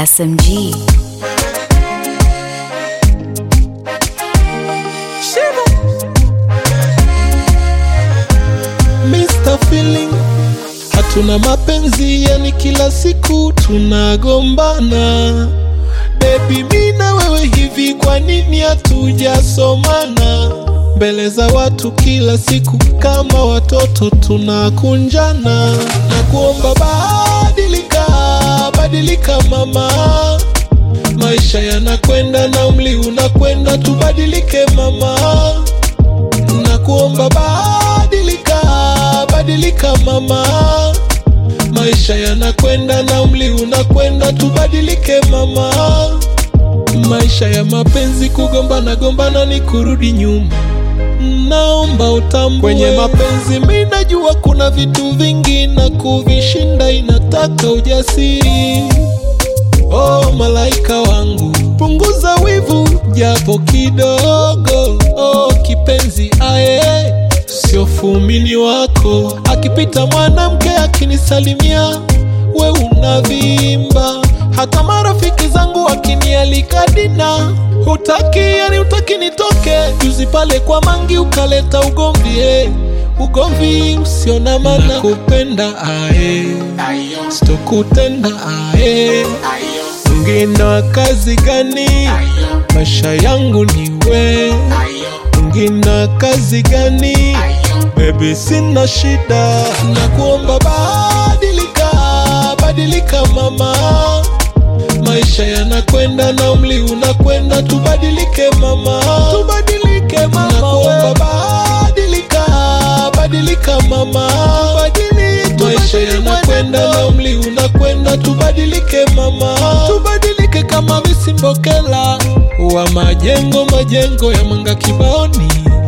SMG. Mr. Feeling hatuna mapenzi, yani kila siku tunagombana. Baby, mi na wewe hivi, kwa nini hatujasomana? Mbele za watu kila siku kama watoto tunakunjana. Na kuomba badilika, badilika mama, maisha yanakwenda na umri unakwenda, tubadilike mama na kuomba badilika, badilika mama, maisha yanakwenda na umri unakwenda, tubadilike mama. Maisha ya mapenzi kugombana gombana ni kurudi nyuma, naomba utambue kwenye mapenzi. Mi najua kuna vitu vingi na kuvishinda inataka ujasiri. Oh malaika wangu, punguza wivu japo kidogo. Oh kipenzi aye, sio fumini wako. Akipita mwanamke akinisalimia, we unavimba. Hata marafiki zangu wakinialika dina, hutaki yani hutaki nitoke. Juzi pale kwa mangi ukaleta ugomvi eh. Ugomvi usio na maana, kupenda aye, sitokutenda aye Mwingine wa kazi gani? Maisha yangu ni we. Mwingine wa kazi gani? Baby, sina shida, na kuomba badilika, badilika mama, maisha yanakwenda na umri unakwenda, tubadilike mama, tubadilike mama, na kuomba badilika, badilika mama, tubadilike, maisha yanakwenda na umri unakwenda, tubadilike mama, tubadilike kama visimbokela wa majengo majengo ya mwanga kibaoni